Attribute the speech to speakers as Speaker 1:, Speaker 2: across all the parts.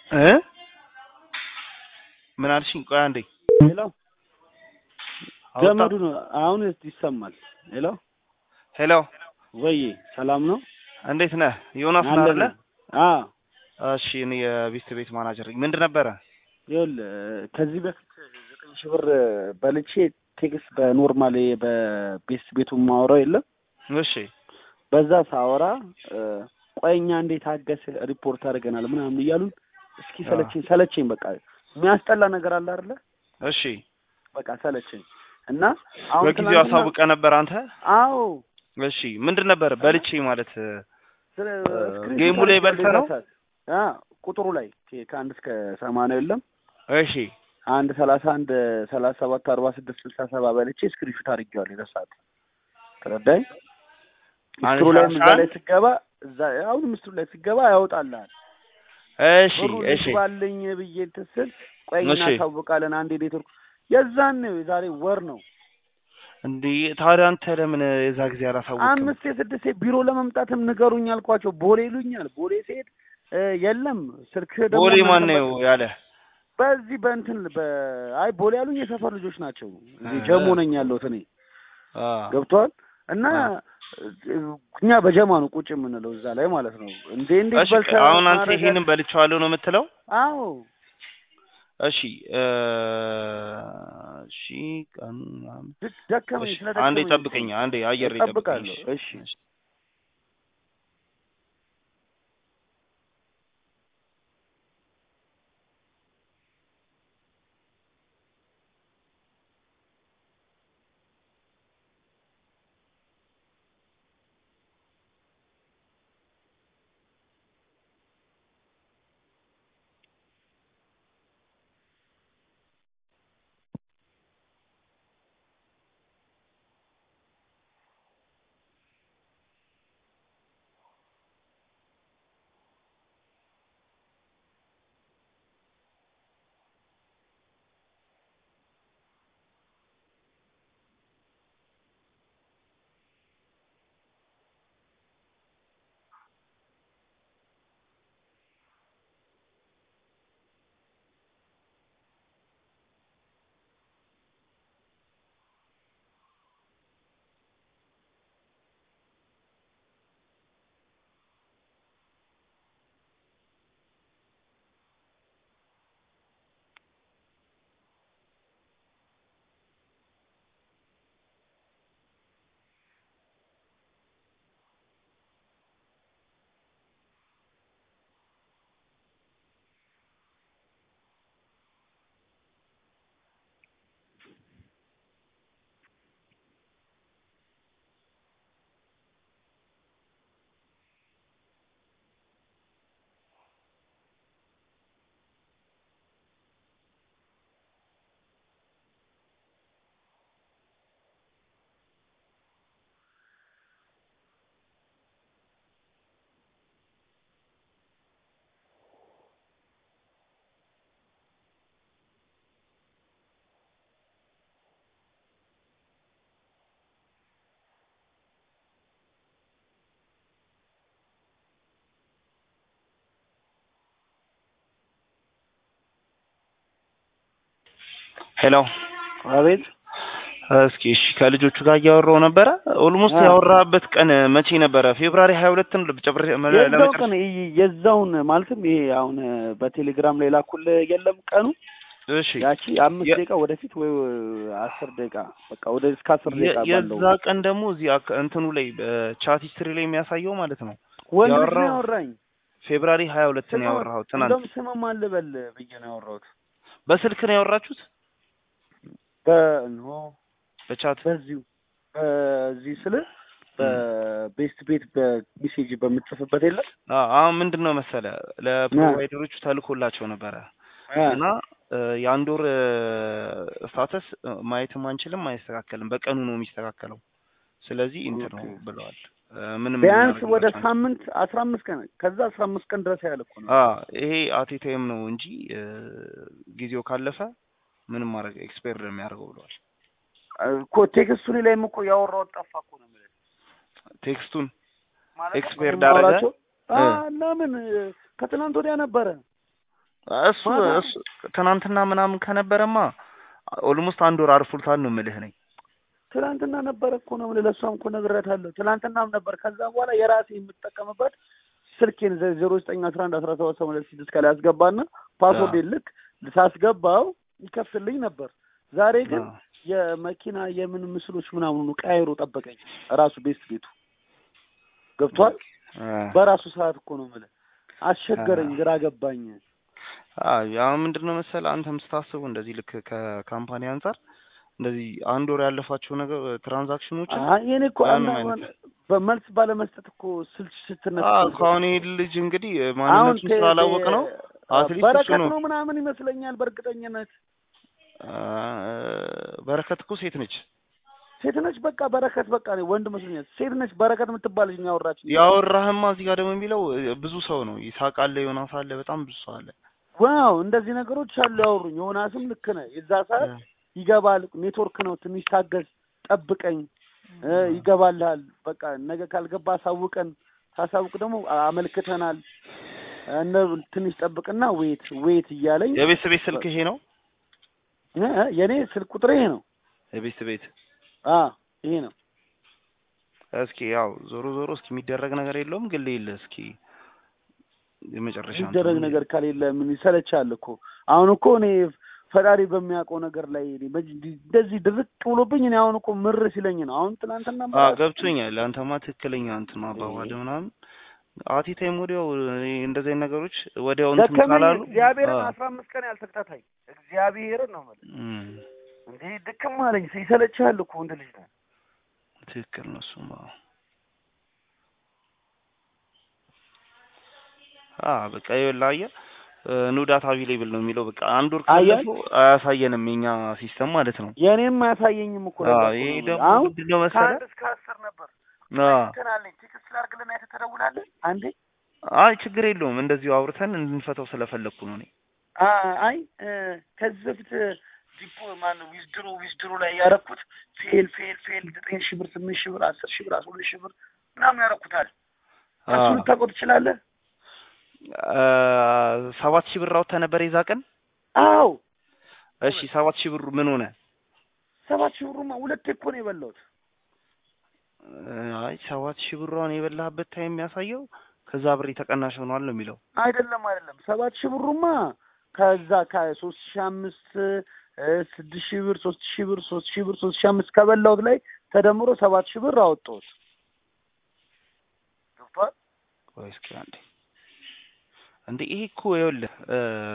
Speaker 1: እ ምን አልሽኝ? ቆይ አንዴ
Speaker 2: ሄሎ ገመዱ ነው አሁን ይሰማል። ሄሎ
Speaker 1: ሄሎ፣
Speaker 2: ወይ ሰላም ነው?
Speaker 1: እንዴት ነህ? ዮናስ ነህ አይደለ?
Speaker 2: አዎ
Speaker 1: እሺ፣ እኔ የቤስት ቤት ማናጀር ነኝ። ምንድን ነበረ?
Speaker 2: ይኸውልህ ከዚህ በፊት ዘጠኝ ሺህ ብር በልቼ ቴክስት በኖርማል በቤስት ቤቱ ማወራው የለም
Speaker 1: እሺ
Speaker 2: በዛ ሳወራ ቆይኛ እንዴት አገስ ሪፖርት አድርገናል ምናምን እያሉን እስኪ ሰለቸኝ ሰለቸኝ በቃ የሚያስጠላ ነገር አለ አይደለ
Speaker 1: እሺ፣
Speaker 2: በቃ ሰለቸኝ እና አሁን
Speaker 1: በጊዜው
Speaker 2: ትናንትና-
Speaker 1: አሳውቀ ነበር አንተ?
Speaker 2: አዎ
Speaker 1: እሺ፣ ምንድን ነበር በልቼ ማለት?
Speaker 2: ስለ-
Speaker 1: እ፣
Speaker 2: ስክሪንሾት
Speaker 1: ጌሙ ላይ
Speaker 2: አድርጌ
Speaker 1: በልተህ ነው?
Speaker 2: ደረሳት። አ ቁጥሩ ላይ ከ- ከአንድ እስከ ሰማንያ የለም
Speaker 1: እሺ
Speaker 2: አንድ ሰላሳ አንድ ሰላሳ ሰባት አርባ ስድስት ስልሳ ሰባ በልቼ ስክሪንሾት አድርጌዋለሁ የረሳት ተረዳኝ
Speaker 1: አንድ
Speaker 2: ምስክሩ ላይ
Speaker 1: ሰላሳ
Speaker 2: እዛ ላይ
Speaker 1: አንድ?
Speaker 2: ስገባ እዛ አሁን ምስክሩ ላይ ስገባ ያወጣልሃል
Speaker 1: እሺ
Speaker 2: ብሩ
Speaker 1: እሺ
Speaker 2: ልግባልኝ ብዬ እንትን ስል ቆይ
Speaker 1: እሺ።
Speaker 2: እናሳውቃለን አንዴ ኔትወርክ የዛን ነው የዛሬ ወር ነው
Speaker 1: እንዴ ታዲያ አንተ ለምን የዛ ጊዜ አላሳወቅም?
Speaker 2: አምስት የስድስት ቢሮ ለመምጣትም ንገሩኝ አልኳቸው ቦሌ ይሉኛል ቦሌ ሲሄድ እ፣ የለም ስልክ ደግሞ
Speaker 1: ቦሌ ማን
Speaker 2: እናንተ
Speaker 1: ነው ያለ?
Speaker 2: በዚህ በእንትን በ- አይ ቦሌ ያሉኝ የሰፈር ልጆች ናቸው እዚህ
Speaker 1: እ።
Speaker 2: ጀሞ ነኝ ያለሁት እኔ
Speaker 1: አ
Speaker 2: ገብቷል እና
Speaker 1: አ።
Speaker 2: እኛ በጀማ ነው ቁጭ የምንለው እዛ ላይ ማለት ነው እንዴ እንዴት
Speaker 1: እሺ
Speaker 2: በልተህ
Speaker 1: አሁን አንተ
Speaker 2: ማድረግ
Speaker 1: ይሄንን በልቼዋለሁ ነው የምትለው?
Speaker 2: አዎ
Speaker 1: እሺ እ፣ እሺ ቀኑ ምናምን
Speaker 2: ድ- ደከመኝ
Speaker 1: እሺ
Speaker 2: ስለደከመኝ
Speaker 1: አንዴ ጠብቀኝ፣ አንዴ አየር ላይ ጠብቀኝ።
Speaker 2: እጠብቃለሁ እሺ
Speaker 1: ሄሎ
Speaker 2: አቤት
Speaker 1: እስኪ እሺ ከልጆቹ ጋር እያወራሁ ነበረ። ኦልሞስት
Speaker 2: አ።
Speaker 1: ያወራበት ቀን መቼ ነበረ? ፌብራሪ ሀያ ሁለትን
Speaker 2: የዛው ቀን ይ- የዛውን ማለትም ይሄ አሁን በቴሌግራም ላይ ላኩልህ የለም ቀኑ
Speaker 1: እሺ
Speaker 2: ያቺ አምስት
Speaker 1: የ-
Speaker 2: ደቂቃ ወደፊት ወይ አስር ደቂቃ በቃ ወደ እስከ አስር
Speaker 1: የ-
Speaker 2: ደቂቃ ባለው
Speaker 1: የዛ ቀን ደግሞ እዚህ አክ- እንትኑ ላይ ቻት ሂስትሪ ላይ የሚያሳየው ማለት ነው
Speaker 2: ወንድ ልጅ ነው
Speaker 1: ያወራው
Speaker 2: ያወራኝ
Speaker 1: ፌብራሪ ሀያ ሁለትን
Speaker 2: ስማ፣
Speaker 1: ያወራኸው ትናንት።
Speaker 2: እንደውም ስምም አልበል ብዬ ነው ያወራሁት
Speaker 1: በስልክ ነው ያወራችሁት?
Speaker 2: በኖ
Speaker 1: በቻት
Speaker 2: በዚሁ በዚህ ስል በቤስት ቤት በሜሴጅ በምትጽፍበት የለም
Speaker 1: አ- አሁን ምንድን ነው መሰለ ለፕሮቫይደሮቹ ተልኮላቸው ነበረ እና እ፣ የአንድ ወር ስታተስ ማየትም አንችልም፣ አይስተካከልም። በቀኑ ነው የሚስተካከለው። ስለዚህ እንትን ነው
Speaker 2: ኦኬ።
Speaker 1: ብለዋል። እ፣ ምንም
Speaker 2: ቢያንስ ወደ
Speaker 1: እናደርግላቸው አንችልም።
Speaker 2: ሳምንት አስራ አምስት ቀን ከዛ አስራ አምስት ቀን ድረስ ያህል እኮ ነው
Speaker 1: አ ይሄ አቴታይም ነው እንጂ እ፣ ጊዜው ካለፈ ምንም ማድረግ ኤክስፓየር ነው የሚያደርገው ብለዋል።
Speaker 2: እኮ ቴክስቱን ላይም እኮ ያወራሁት ጠፋ እኮ ነው የምልህ
Speaker 1: ቴክስቱን
Speaker 2: ማለት
Speaker 1: ኤክስፓየር
Speaker 2: የማወራቸው-
Speaker 1: ዳረገ?
Speaker 2: አ ለምን ከትናንት ወዲያ ነበረ
Speaker 1: እሱ
Speaker 2: ማታ-
Speaker 1: እሱ ትናንትና ምናምን ከነበረማ ኦልሞስት አንድ ወር አርፎታል ነው የምልህ ነኝ።
Speaker 2: ትናንትና ነበረ እኮ ነው የምልህ። ለእሷም እኮ ነግሬያታለሁ። ትናንትናም ነበር። ከዛ በኋላ የራሴ የምጠቀምበት ስልኬን ዜሮ ዘጠኝ አስራ አንድ አስራ ሰባት ሰማንያ ስድስት ከላይ አስገባና ፓስወርድ ልክ ሳስገባው ይከፍትልኝ ነበር። ዛሬ ግን
Speaker 1: አዎ።
Speaker 2: የመኪና የምን ምስሎች ምናምኑ ቀያይሮ ጠበቀኝ። ራሱ ቤስት ቤቱ ገብቷል።
Speaker 1: አ
Speaker 2: በራሱ ሰዓት እኮ ነው የምልህ። አስቸገረኝ፣ ግራ ገባኝ።
Speaker 1: አዎ ያው ምንድን ነው መሰለህ አንተም ስታስቡ እንደዚህ ልክ ከካምፓኒ አንጻር እንደዚህ አንድ ወር ያለፋቸው ነገር ትራንዛክሽኖችን
Speaker 2: አይ የኔ እኮ
Speaker 1: ምንም
Speaker 2: አንድ
Speaker 1: አይነት
Speaker 2: በመልስ ባለመስጠት እኮ ስልች ስትነሳ
Speaker 1: አዎ ከአሁን ይሄ ልጅ እንግዲህ ማንነቱን ስላላወቅ ነው አትሊስት እሱ
Speaker 2: በረከት
Speaker 1: ነው
Speaker 2: ነው ምናምን ይመስለኛል። በእርግጠኝነት
Speaker 1: አ በረከት እኮ ሴት ነች
Speaker 2: ሴት ነች። በቃ በረከት በቃ ነው ወንድ መስሎኛል። ሴት ነች በረከት የምትባል ልጅ ነው ያወራች።
Speaker 1: ያወራህማ እዚህ ጋር ደግሞ የሚለው ብዙ ሰው ነው ይሳቅ አለ ዮናስ አለ በጣም ብዙ ሰው አለ
Speaker 2: ዋው እንደዚህ ነገሮች አሉ ያወሩኝ። ዮናስም ልክ ነህ። የዛ ሰዓት ይገባል። ኔትወርክ ነው ትንሽ ታገዝ፣ ጠብቀኝ እ ይገባልሃል። በቃ ነገ ካልገባ አሳውቀን፣ ሳሳውቅ ደግሞ አመልክተናል እነ ትንሽ ጠብቅና ዌት ዌት እያለኝ
Speaker 1: የቤት ቤት ስልክ ይሄ ነው
Speaker 2: እ የኔ ስልክ ቁጥር ይሄ ነው።
Speaker 1: የቤት ቤት
Speaker 2: አ ይሄ ነው።
Speaker 1: እስኪ ያው ዞሮ ዞሮ እስኪ የሚደረግ ነገር የለውም ግን ሌለ እስኪ የመጨረሻ
Speaker 2: የሚደረግ
Speaker 1: እንትኑ-
Speaker 2: ነገር ከሌለ ምን ይሰለቻል እኮ። አሁን እኮ እኔ ፈጣሪ በሚያውቀው ነገር ላይ እኔ በዚህ እንደዚህ ድርቅ ብሎብኝ እኔ አሁን እኮ ምር ሲለኝ ነው። አሁን ትናንትና
Speaker 1: አ ገብቶኛል። አንተማ ትክክለኛ እንትን ነው አባባል ምናምን አቲ ታይም ወዲያው እኔ እንደዚህ አይነት ነገሮች ወዲያው እንትን
Speaker 2: ደከመኝ።
Speaker 1: ካላሉ
Speaker 2: እግዚአብሔርን
Speaker 1: አ፣
Speaker 2: አስራ አምስት ቀን ያልተከታታይ እግዚአብሔርን ነው የምልህ።
Speaker 1: እም፣
Speaker 2: እንዴ ድክም አለኝ። ይሰለቻል እኮ ወንድ ልጅ ነው።
Speaker 1: ትክክል ነው እሱማ። አ በቃ ይኸውልህ አየህ ኑዳት አቬሌብል ነው የሚለው በቃ አንድ ወር
Speaker 2: አየህ?
Speaker 1: ካለፈው አያሳየንም የኛ ሲስተም ማለት ነው።
Speaker 2: የኔም አያሳየኝም እኮ
Speaker 1: አ
Speaker 2: ነበር እኮ
Speaker 1: ይሄ
Speaker 2: ነው
Speaker 1: ደግሞ
Speaker 2: የምልህ። አሁን
Speaker 1: ምንድን ነው መሰለህ
Speaker 2: ከአንድ እስከ አስር ነበር
Speaker 1: አ
Speaker 2: እንትን አለኝ። ቴክስት ላድርግልና አይተህ ትደውላለህ አንዴ
Speaker 1: አይ ችግር የለውም እንደዚሁ አውርተን እንድንፈታው ስለፈለግኩ ነው እኔ።
Speaker 2: አ- አይ እ፣ ከዚህ በፊት ዲፖ ማነው ዊዝድሮ ዊዝድሮ ላይ ያረኩት ፌል ፌል ፌል ዘጠኝ ሺህ ብር ስምንት ሺህ ብር አስር ሺህ ብር አስራ ሁለት ሺህ ብር ምናምን ያረኩታል።
Speaker 1: አ
Speaker 2: እሱ ልታውቀው ትችላለህ?
Speaker 1: አ፣ ሰባት ሺህ ብር አውጥተህ ነበር የዛ ቀን?
Speaker 2: አዎ
Speaker 1: እሺ ሰባት ሺህ ብሩ ምን ሆነ?
Speaker 2: ሰባት ሺህ ብሩማ ሁለቴ እኮ ነው የበላሁት።
Speaker 1: አይ ሰባት ሺህ ብሯን የበላህበት ታይም የሚያሳየው ከዛ ብር የተቀናሽ ሆኗል ነው የሚለው።
Speaker 2: አይደለም አይደለም፣ ሰባት ሺህ ብሩማ ከዛ ከሶስት ሺህ አምስት እ፣ ስድስት ሺህ ብር ሶስት ሺህ ብር ሶስት ሺህ ብር ሶስት ሺህ አምስት ከበላሁት ላይ ተደምሮ ሰባት ሺህ ብር አወጣሁት። ገብቶሃል?
Speaker 1: ቆይ እስኪ አንዴ እንዴ ይሄ እኮ ይኸውልህ እ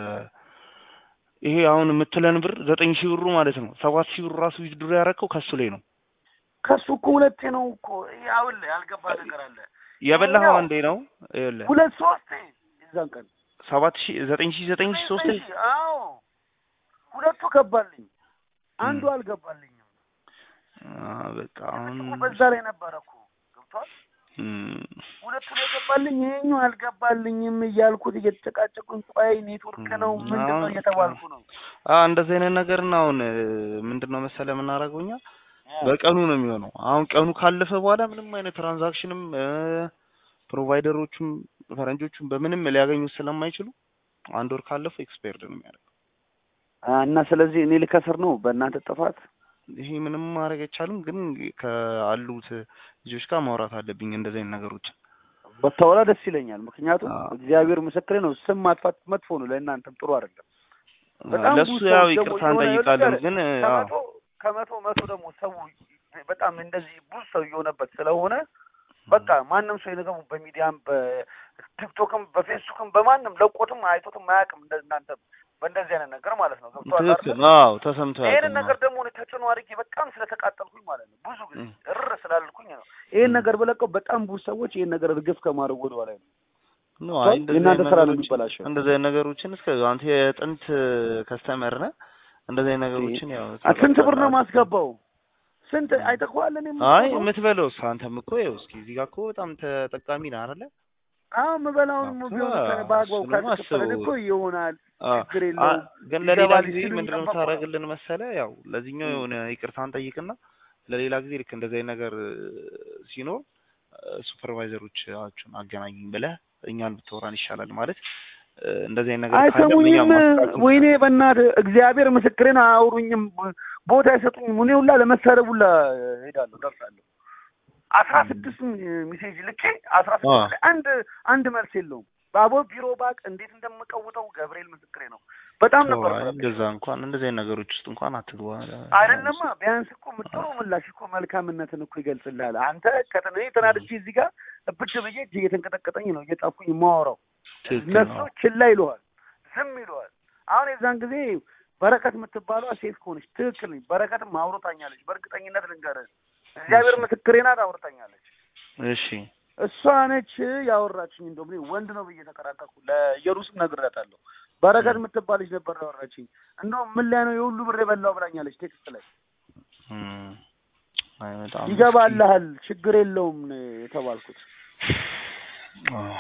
Speaker 1: ይሄ አሁን የምትለን ብር ዘጠኝ ሺህ ብሩ ማለት ነው። ሰባት ሺህ ብሩ ራሱ ዊዝድሮ ያደረከው ከሱ ላይ ነው
Speaker 2: ከሱ እኮ ሁለቴ ነው እኮ ይሄ አሁን ያልገባ ነገር አለ።
Speaker 1: የበላኸው
Speaker 2: ይኸኛው
Speaker 1: አንዴ ነው። ይኸውልህ
Speaker 2: ሁለት ሶስቴ የዛን ቀን
Speaker 1: ሰባት ሺህ ዘጠኝ ሺህ ዘጠኝ ሺህ ሶስት
Speaker 2: ዘጠኝ ሺህ አዎ ሁለቱ ገባልኝ፣ አንዱ አልገባልኝም።
Speaker 1: አ በቃ አሁን
Speaker 2: እኮ በዛ ላይ ነበረ እኮ ገብቷል።
Speaker 1: እም፣
Speaker 2: ሁለቱ ነው የገባልኝ፣ ይሄኛው አልገባልኝም እያልኩት እየተጨቃጨቁኝ፣ ቆይ ኔትወርክ ነው ምንድን ነው
Speaker 1: አሁን
Speaker 2: እየተባልኩ ነው።
Speaker 1: አ እንደዚህ አይነት ነገር እና አሁን ምንድን ነው መሰለህ የምናደርገው እኛ በቀኑ ነው የሚሆነው። አሁን ቀኑ ካለፈ በኋላ ምንም አይነት ትራንዛክሽንም እ ፕሮቫይደሮቹም ፈረንጆቹም በምንም ሊያገኙት ስለማይችሉ አንድ ወር ካለፈው ኤክስፓየርድ ነው የሚያደርገው።
Speaker 2: አ፣ እና ስለዚህ እኔ ልከስር ነው በእናንተ ጥፋት።
Speaker 1: ይሄ ምንም ማድረግ አይቻልም፣ ግን ከአሉት ልጆች ጋር ማውራት አለብኝ እንደዚህ አይነት ነገሮችን።
Speaker 2: በታወራ ደስ ይለኛል። ምክንያቱም
Speaker 1: አዎ።
Speaker 2: እግዚአብሔር ምስክሬ ነው፣ ስም ማጥፋት መጥፎ ነው፣ ለእናንተም ጥሩ አይደለም። በጣም
Speaker 1: ለሱ
Speaker 2: ብዙ
Speaker 1: ያው
Speaker 2: ሰዎች ደግሞ
Speaker 1: ይቅርታ
Speaker 2: የሆነ
Speaker 1: እንጠይቃለን፣
Speaker 2: ነገር
Speaker 1: ግን አዎ
Speaker 2: ከመቶ ከመቶ መቶ ደግሞ ሰው በጣም እንደዚህ ብዙ ሰው እየሆነበት ስለሆነ በቃ ማንም ሰው የነገሩ በሚዲያም በቲክቶክም በፌስቡክም በማንም ለቆትም አይቶትም አያውቅም። እንደ እናንተ በእንደዚህ አይነት ነገር ማለት ነው። ገብቶሃል አይደል?
Speaker 1: ትክክል። አዎ ተሰምቶ
Speaker 2: ይሄንን
Speaker 1: ያውቃል።
Speaker 2: ነገር ደግሞ እኔ ተጽዕኖ አድርጌ በጣም ስለተቃጠልኩኝ ማለት ነው ብዙ ጊዜ
Speaker 1: እም።
Speaker 2: እርር ስላልኩኝ ነው ይሄን
Speaker 1: እም።
Speaker 2: ነገር ብለቀው በጣም ብዙ ሰዎች ይሄን ነገር እርግፍ ከማድረግ ወደ ኋላ ነው።
Speaker 1: ኖ አይ እንደዚህ
Speaker 2: የእናንተ
Speaker 1: አይነት
Speaker 2: ስራ ነው
Speaker 1: ነገሮችን
Speaker 2: የሚበላሸው።
Speaker 1: እንደዚህ አይነት ነገሮችን እስከ አንተ የጥንት ከስተመር ነህ። እንደዚህ አይነት ነገሮችን ያው
Speaker 2: አ- ስንት ብር ነው
Speaker 1: ትረዳለህ።
Speaker 2: ማስገባው? ስንት አይተኸዋል? እኔ
Speaker 1: አይ
Speaker 2: የምገባው?
Speaker 1: የምትበለው እሱ አንተም እኮ ይኸው እስኪ እዚህ ጋር እኮ በጣም ተጠቃሚ ነህ አይደለ?
Speaker 2: አዎ የምበላውን
Speaker 1: እኮ
Speaker 2: ቢሆን ከ- በአግባቡ
Speaker 1: እሱንም
Speaker 2: ካልተከፈለን
Speaker 1: አስበው።
Speaker 2: እኮ ይሆናል።
Speaker 1: አ
Speaker 2: ችግር
Speaker 1: አ
Speaker 2: የለውም።
Speaker 1: ግን ለሌላ
Speaker 2: ይገባል
Speaker 1: ጊዜ
Speaker 2: ሲሉ
Speaker 1: ምንድነው
Speaker 2: የሚጠበቁ ነው።
Speaker 1: የምታደርግልን መሰለህ? ያው ለዚህኛው
Speaker 2: እም።
Speaker 1: የሆነ ይቅርታን ጠይቅና ለሌላ ጊዜ ልክ እንደዚህ አይነት ነገር እ፣ ሲኖር ሱፐርቫይዘሮቻችሁን አገናኙኝ ብለህ እኛን ብትወራን ይሻላል። ማለት እ፣ እንደዚህ አይነት ነገር ካለ እኛ
Speaker 2: አይሰሙኝም።
Speaker 1: ማስተካከል
Speaker 2: ወይኔ በእናትህ እግዚአብሔር ምስክሬን አያወሩኝም፣ ቦታ አይሰጡኝም። እኔ ሁላ ለመሳደብ ሁላ ሄዳለሁ ደርሳለሁ። አስራ ስድስት ሚሴጅ ልኬ አስራ
Speaker 1: አ።
Speaker 2: ስድስት ላይ አንድ አንድ መልስ የለውም። ባቦ ቢሮ ባቅ እንዴት እንደምቀውጠው ገብርኤል ምስክሬ ነው። በጣም ነበር
Speaker 1: አይ፣
Speaker 2: የምረብሸው።
Speaker 1: እንደዛ እንኳን እንደዚህ አይነት ነገሮች ውስጥ እንኳን አትግባ።
Speaker 2: አይደለማ ቢያንስ እኮ ጥሩ ምላሽ እኮ መልካምነትን እኮ ይገልጽልሃል። አንተ ከተነ ተናድጄ እዚህ ጋር ብድ ብዬ እጅ እየተንቀጠቀጠኝ ነው እየጻፍኩኝ የማወራው
Speaker 1: ትክክል
Speaker 2: እነሱ
Speaker 1: ነው።
Speaker 2: ችላ ይለዋል፣ ዝም ይለዋል። አሁን የዛን ጊዜ በረከት የምትባሏ ሴት ከሆነች ትክክል ነኝ። በረከትም አውርታኛለች። በእርግጠኝነት ልንገርህ እግዚአብሔር ምስክሬ ናት፣ አውርታኛለች።
Speaker 1: እሺ
Speaker 2: እሷ ነች ያወራችኝ። እንደውም እኔ ወንድ ነው ብዬ ተከራከርኩ። ለኢየሩስም ነግሬያታለሁ። በረከት የምትባል ልጅ ነበር ያወራችኝ። እንደውም ምን ላይ ነው የሁሉ ብር የበላው ብላኛለች ቴክስት ላይ
Speaker 1: እም፣ አይ በጣም
Speaker 2: ይገባልሃል፣ ችግር የለውም ነው የተባልኩት።
Speaker 1: አዎ።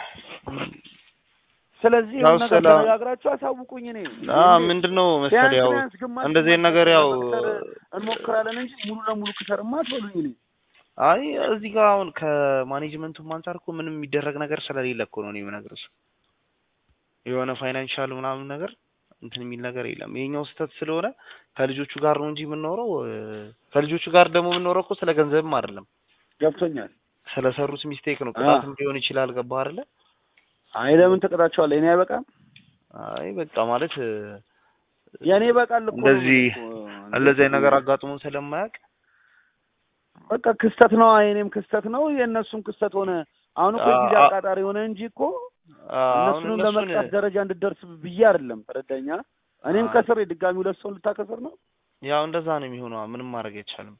Speaker 2: ስለዚህ
Speaker 1: ያው
Speaker 2: የሆነ ነገር
Speaker 1: ስለ-
Speaker 2: ተነጋግራችሁ አሳውቁኝ። እኔ
Speaker 1: አ ምንድነው መሰለህ ያው
Speaker 2: ቢያንስ ግማሽ
Speaker 1: እንደዚህ አይነት
Speaker 2: ግማሽ
Speaker 1: ነገር ያው
Speaker 2: ለመክሰር እንሞክራለን እንጂ ሙሉ ለሙሉ ክሰርማ አትበሉኝ። እኔ
Speaker 1: አይ እዚህ ጋር አሁን ከማኔጅመንቱም አንጻር እኮ ምንም የሚደረግ ነገር ስለሌለ እኮ ነው እኔ የምነግርህ። የሆነ ፋይናንሻል ምናምን ነገር እንትን የሚል ነገር የለም። ይሄኛው ስህተት ስለሆነ ከልጆቹ ጋር ነው እንጂ የምንኖረው እ፣ ከልጆቹ ጋር ደግሞ የምንኖረው እኮ ስለ ገንዘብም አይደለም
Speaker 2: ገብቶኛል።
Speaker 1: ስለሰሩት ሚስቴክ ነው።
Speaker 2: አ።
Speaker 1: ቅጣትም ሊሆን ይችላል። ገባህ አይደለ?
Speaker 2: አይ ለምን ትቀጣቸዋለህ? እኔ አይበቃም?
Speaker 1: አይ በቃ ማለት እ፣
Speaker 2: የእኔ ይበቃል እኮ ነው
Speaker 1: እንደዚህ
Speaker 2: እኮ።
Speaker 1: እንደዚህ አይነት ነገር አጋጥሞን ስለማያውቅ
Speaker 2: በቃ ክስተት ነው። የእኔም ክስተት ነው፣ የእነሱም ክስተት ሆነ። አሁን እኮ
Speaker 1: አ-
Speaker 2: ጊዜ
Speaker 1: አ-
Speaker 2: አቃጣሪ ሆነ እንጂ እኮ
Speaker 1: አሁን
Speaker 2: እነሱንም
Speaker 1: እነሱን
Speaker 2: ለመቅጣት ደረጃ እንድደርስ ብዬ አይደለም። ተረዳኛ። እኔም
Speaker 1: አ-
Speaker 2: ከስር ድጋሚ ሁለት ሰው ልታከስር ነው።
Speaker 1: ያው እንደዛ ነው የሚሆነው። ምንም ማድረግ አይቻልም።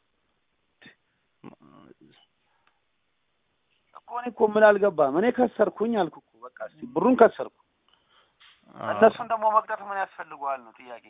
Speaker 2: እኮ እኔ እኮ ምን አልገባም። እኔ ከሰርኩኝ አልኩ እኮ በቃ እስኪ ብሩን ከሰርኩ።
Speaker 1: አዎ።
Speaker 2: እነሱን ደግሞ መቅጣት ምን ያስፈልገዋል ነው ጥያቄ።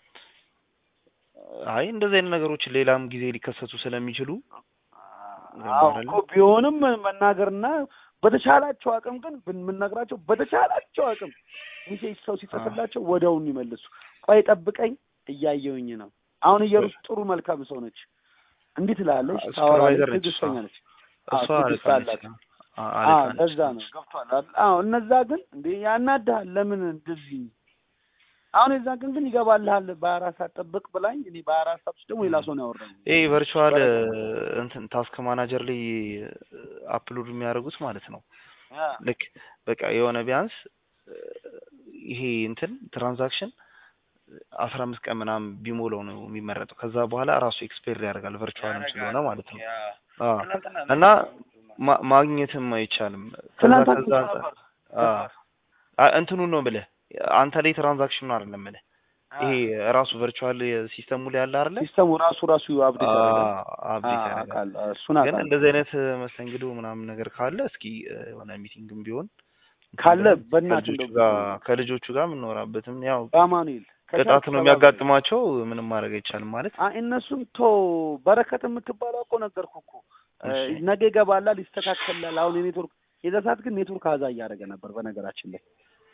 Speaker 1: አይ እንደዚህ አይነት ነገሮች ሌላም ጊዜ ሊከሰቱ ስለሚችሉ
Speaker 2: አዎ እኮ ቢሆንም መናገርና በተቻላቸው አቅም ግን ብንነግራቸው በተቻላቸው አቅም ሚሴጅ ሰው ሲጽፍላቸው ወዲያውኑ ይመልሱ። ቆይ ጠብቀኝ እያየውኝ ነው። አሁን እየሩስ ጥሩ መልካም ሰው ነች። እንዲህ ትላለች፣ ታወራለች፣
Speaker 1: ሱፐርቫይዘር ነች
Speaker 2: ትዕግስተኛ ነች። አዎ
Speaker 1: እሷ
Speaker 2: ትዕግስት
Speaker 1: አለቃ
Speaker 2: አላት።
Speaker 1: ነች። አ-
Speaker 2: አዎ
Speaker 1: አለቃ ነች።
Speaker 2: ለዛ ነው ገብቷል። አይደል? አዎ እነዛ ግን እንዴ ያናድሃል። ለምን እንደዚህ አሁን የዛ ግን ግን ይገባልሃል። በአራት ሰዓት ጠብቅ ብላኝ እኔ በአራት ሰዓት ውስጥ ደግሞ ሌላ ሰው ነው ያወራኝ።
Speaker 1: ይሄ ቨርቹዋል እንትን ታስክ ማናጀር ላይ አፕሎድ የሚያደርጉት ማለት ነው።
Speaker 2: ያ
Speaker 1: ልክ በቃ የሆነ ቢያንስ እ፣ ይሄ እንትን ትራንዛክሽን አስራ አምስት ቀን ምናምን ቢሞላው ነው የሚመረጠው። ከዛ በኋላ ራሱ ኤክስፔር ያደርጋል ቨርቹዋልም ስለሆነ ማለት ነው። አ እና ማ- ማግኘትም አይቻልም። ከዛ
Speaker 2: ትናንት
Speaker 1: ከዛ
Speaker 2: አግኝቼው
Speaker 1: አንጻር
Speaker 2: ነበር።
Speaker 1: አ አ- እንትኑን ነው ብለህ አንተ ላይ ትራንዛክሽኑ አይደለም ብለህ ይሄ ራሱ ቨርቹዋል ሲስተሙ ላይ ያለ አይደለ?
Speaker 2: ሲስተሙ ራሱ ራሱ አብዴት ያደርጋል።
Speaker 1: አብዴት
Speaker 2: አዎ፣
Speaker 1: ያደርጋል።
Speaker 2: አውቃለሁ። እሱን
Speaker 1: ግን
Speaker 2: አውቃለሁ።
Speaker 1: እንደዚህ አይነት መስተንግዶ ምናምን ነገር ካለ እስኪ እ፣ የሆነ ሚቲንግም ቢሆን
Speaker 2: ካለ በእናትህ
Speaker 1: ከልጆቹ
Speaker 2: እንደው
Speaker 1: ጋር ከልጆቹ ጋር የምንኖራበትም ያው
Speaker 2: በአማኑኤል
Speaker 1: ቅጣት ነው የሚያጋጥማቸው። ምንም ማድረግ አይቻልም ማለት
Speaker 2: አይ እነሱን ቶ በረከት የምትባለው እኮ ነገርኩህ እኮ እ፣
Speaker 1: እሺ።
Speaker 2: ነገ ይገባላል፣ ይስተካከላል። አሁን የኔትወርክ የዛ ሰዓት ግን ኔትወርክ አዛ እያደረገ ነበር። በነገራችን ላይ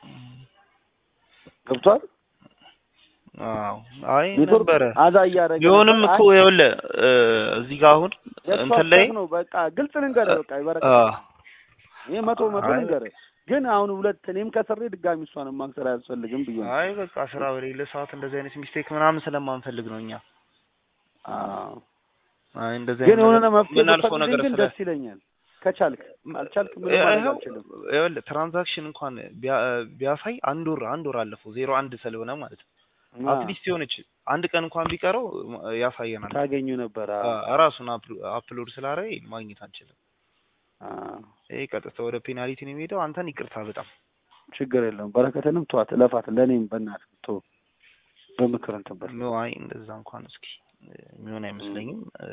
Speaker 2: ገብቷል።
Speaker 1: አዎ አይ
Speaker 2: ኔትወርክ
Speaker 1: ነበረ
Speaker 2: አዛ እያደረገ
Speaker 1: ቢሆንም
Speaker 2: ነበር።
Speaker 1: እኮ ይኸውልህ እ፣ እዚህ ጋር አሁን
Speaker 2: የእሷ
Speaker 1: እንትን ላይ
Speaker 2: ስህተት ነው። በቃ ግልጽ ልንገርህ፣ በቃ
Speaker 1: አ
Speaker 2: የበረከት ይሄ መቶ መቶ
Speaker 1: አይ
Speaker 2: ልንገርህ። ግን አሁን ሁለት እኔም ከስሬ ድጋሚ እሷን ማክሰር አያስፈልግም ብዬ ነው።
Speaker 1: አይ በቃ ስራ በሌለ ሰዓት እንደዚህ አይነት ሚስቴክ ምናምን ስለማንፈልግ ነው እኛ።
Speaker 2: አዎ
Speaker 1: አይ እንደዚህ
Speaker 2: ግን
Speaker 1: አይነት
Speaker 2: የሆነ
Speaker 1: ነገር
Speaker 2: መፍትሄ
Speaker 1: የምናልፈው
Speaker 2: ብትፈልግልኝ
Speaker 1: ነገር
Speaker 2: ግን
Speaker 1: ስለ
Speaker 2: ደስ ይለኛል። ከቻልክ ካልቻልክ ምንም ማድረግ
Speaker 1: ይኸው
Speaker 2: አልችልም።
Speaker 1: ይኸውልህ ትራንዛክሽን እንኳን ቢያ- ቢያሳይ አንድ ወር አንድ ወር አለፈው ዜሮ አንድ ስለሆነ ማለት ነው።
Speaker 2: አ፣
Speaker 1: አትሊስት የሆነች አንድ ቀን እንኳን ቢቀረው ያሳየናል።
Speaker 2: ታገኙ ነበር። አዎ።
Speaker 1: አ- ራሱን አፕሎድ ስላደረገ ማግኘት አንችልም።
Speaker 2: አዎ፣
Speaker 1: ይሄ ቀጥታ ወደ ፔናልቲ ነው የሚሄደው። አንተን ይቅርታ በጣም
Speaker 2: ችግር የለውም። በረከትንም ተዋት፣ እለፋት። ለእኔም በእናትህ ቶ በምክር እንትን በል።
Speaker 1: ኖ አይ እንደዛ እንኳን እስኪ የሚሆን አይመስለኝም። እ፣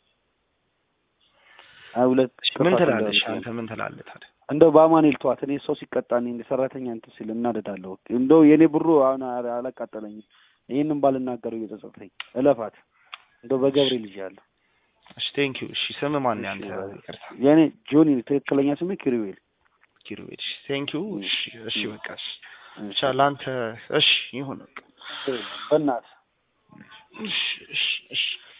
Speaker 2: አይ ሁለት
Speaker 1: እሺ፣ ምን
Speaker 2: ክፋት
Speaker 1: ትላለህ?
Speaker 2: እንዳይሆን
Speaker 1: እሺ፣ አንተ ምን ትላለህ ታዲያ?
Speaker 2: እንደው በአማኑኤል ተዋት። እኔ ሰው ሲቀጣ እኔ እንደ ሰራተኛ እንትን ሲል እናደዳለሁ። እንደው የእኔ ብሩ አሁን አ- አላቃጠለኝም። ይህንም ባልናገረው እየጸጸተኝ እለፋት። እንደው በገብርኤል ልጅ ያለሁ
Speaker 1: እሺ፣ ቴንክ ዩ። እሺ፣ ስም ማን ነው
Speaker 2: እሺ፣
Speaker 1: ያንተ?
Speaker 2: በ-
Speaker 1: ይቅርታ
Speaker 2: የእኔ ጆኒ ትክክለኛ ስሜ ኪሩቤል።
Speaker 1: ኪሩቤል። እሺ፣ ቴንክ ዩ። እሺ፣ እሺ፣
Speaker 2: እሺ።
Speaker 1: በቃ እሺ፣
Speaker 2: እሺ፣
Speaker 1: ብቻ ለአንተ እሺ ይሁን በቃ
Speaker 2: በእናትህ
Speaker 1: እሺ፣ እሺ፣ እሺ